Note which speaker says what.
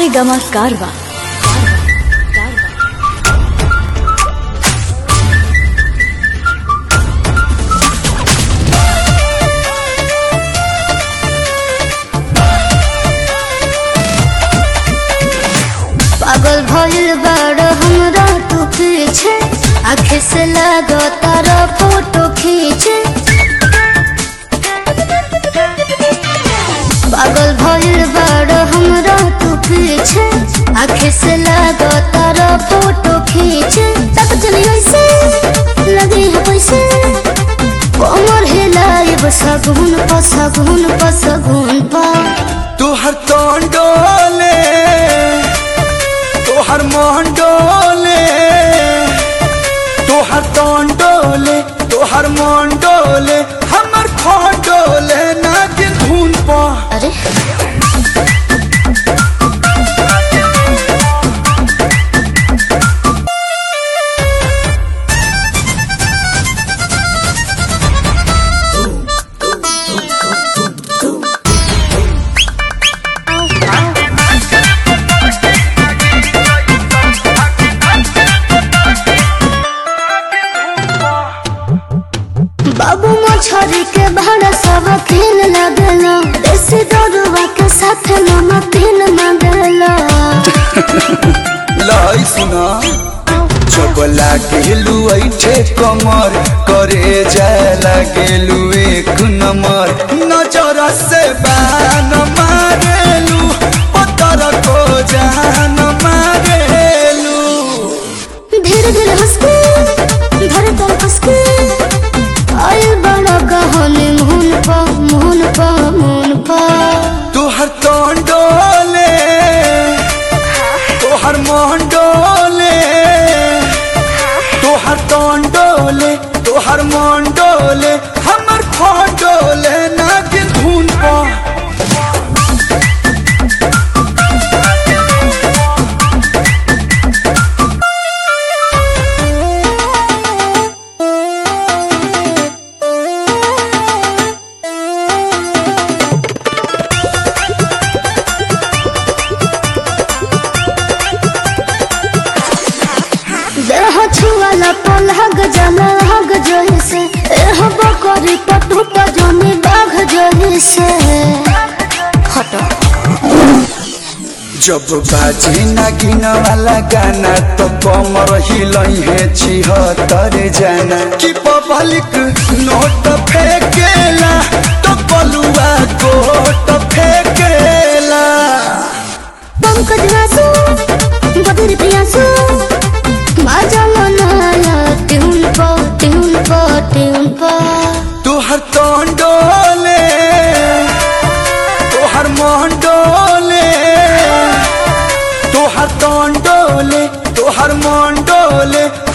Speaker 1: Gama Karwa.
Speaker 2: पागल भइल बाड़ हमरा तू पीछे आखे से लागो तारा फोटो खींचे पागल भइल बाड़ हमरा तू पीछे आखे से लागो तारा फोटो खींचे तक चली ऐसे लगे है पैसे कमर हिलाए सगुन प सगुन प सगुन पा
Speaker 3: तोहर तोन डोले तोहर मोहन डोले तोहर तोन डोले तोहर मोहन डोले हमर खोन डोले नागिन धुन पा
Speaker 2: अरे बाबू मछरी के भाड़ा सब खेल लगलो देसी दरुआ के साथ नमकीन मंगलो
Speaker 3: लाई सुना जब लागेलू ऐठे कमर करे जाए लागेलू एक नंबर नजर से बान मारेलू पत्थर को जान मारेलू
Speaker 2: धीरे धीरे हंसके धरे तो हंसके आयल बड़ा कहानी मुहन पा मुहन पा मुहन पा
Speaker 3: तोहर तोन डोले तोहर मोहन डोले तोहर तोन डोले तोहर मोहन डोले हमर खोन डोले नागिन धुन पा
Speaker 2: देह छुआला पलहग जला हग जोही से एह बकरी पटुट जमी बाघ जोही से हटो
Speaker 3: जब बाजे नागिन वाला गाना तो कमर हिलई है छिहत्तर जाना कि पब्लिक नोट फेंकेला तो बलुआ कोट फेंकेला
Speaker 2: पंकज वासु बदर प्रियासु बाजा मनाया ट्यून पो ट्यून पो ट्यून पो
Speaker 3: तोहर तोन डोले तोहर मोहन डोले तोहर तोन डोले तोहर मोहन डोले